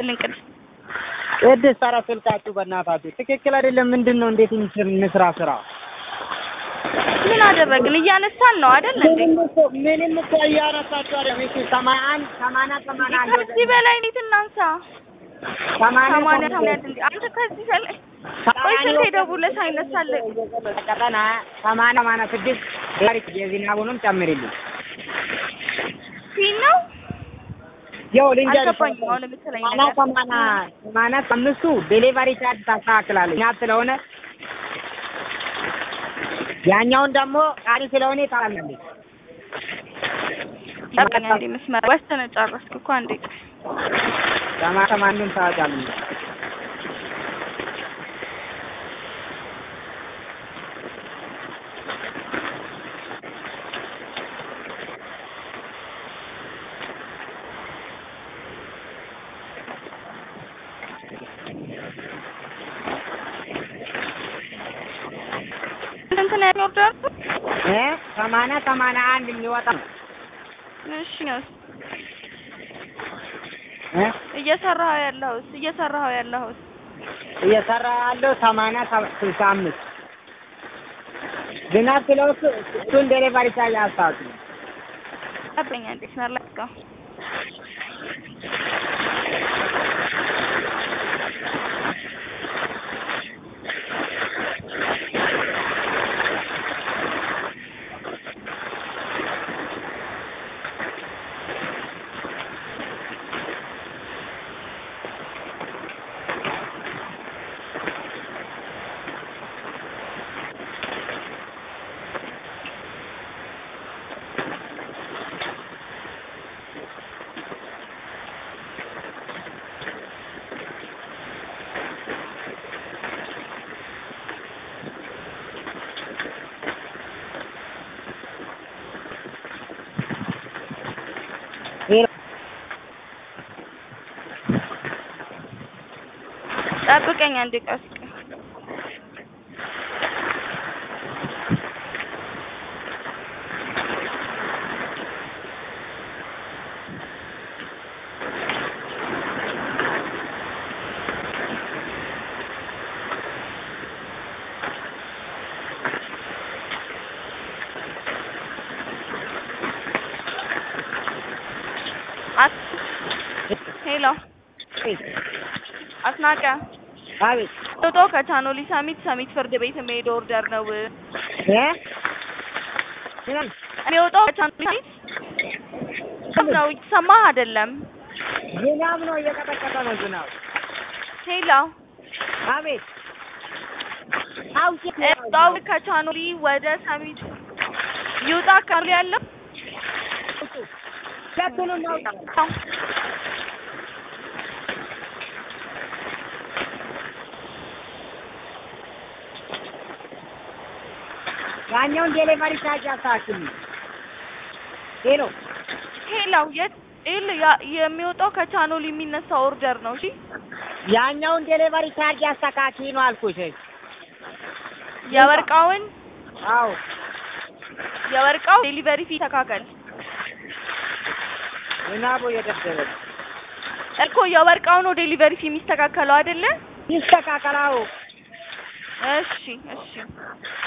ይስጥልኝ ቅድስት ቅድስት ኧረ ስልካችሁ በእናታችሁ ትክክል አይደለም። ምንድን ነው? እንዴት እንስራ ስራ? ምን አደረግን? እያነሳን ነው አይደል እንዴ? ምንም እኮ ምንም እኮ እያነሳችሁ አይደለም። እሺ ሰማንያ አንድ ሰማንያ ሰማንያ አንድ ከዚህ በላይ እንዴት እናንሳ? ሰማንያ ሰማንያ ሰማንያ እንዴ አንተ ከዚህ በላይ ቆይ ስልክ ደውለህ ሳይነሳልህ ቀጠና ሰማንያ ሰማንያ ስድስት ዛሬ የዝናቡንም ጨምሪልኝ። ፊት ነው ያው ልንገርሽ አልገባኝም። አሁን የምትለኝ ሰማንያ ነገር ሰማንያ ሰማንያ አምስቱ ዴሊቨሪ ቻርጅ ታስተካክላለች ናት ስለሆነ ያኛውን ደግሞ ቃሪ ስለሆነ ታላለች። ጠብቀኝ አንዴ መስመር ወስነህ ጨረስክ እኮ አንዴ ቆይ። ሰማንያ ሰማንያውን ታወጫለች። እንትን ነው ኦርደር እ ሰማንያ ሰማንያ አንድ የሚወጣ ነው እሺ ነው እ እየሰራኸው ያለኸውስ እየሰራኸው ያለኸውስ እየሰራ ያለው ሰማንያ ሰ- ስልሳ አምስት ዝናብ ስለወጡ እሱን ዴሊቨሪ ቻርጅ አስታውቂ። ጠብቀኝ አንዴ መስመር ላይ እስካሁን ጠብቀኝ አንዴ ቀስ አስ ሄሎ አስናቀ አቤት ቶቶ ከቻኖሊ ሰሚት ሰሚት ፍርድ ቤት የሚሄድ ኦርደር ነው እ ምን የሚወጣው ከቻኖሊ ሰሚት ነው እየሰማህ አይደለም ዝናብ ነው እየቀጠቀጠ ነው ዝናብ። ሄሎ አቤት አውቄ እጣው ከቻኖሊ ወደ ሰሚት ይውጣ ካሉ ያለው ሁለቱንም ነው ያኛውን ዴሊቨሪ ቻርጅ አስተካክልኝ። ሄሎ ሄሎ የት ይል የሚወጣው ከቻኖሊ የሚነሳ ኦርደር ነው እሺ ያኛውን ዴሊቨሪ ቻርጅ አስተካኪ ነው አልኩሽ። የወርቃውን አዎ የወርቃው ዴሊቨሪ ፊ ተካከል ዝናቡ እየደበደበ ነው። እኮ የወርቃው ነው ዴሊቨሪ ፊ የሚስተካከለው አይደለ ይስተካከላው። እሺ እሺ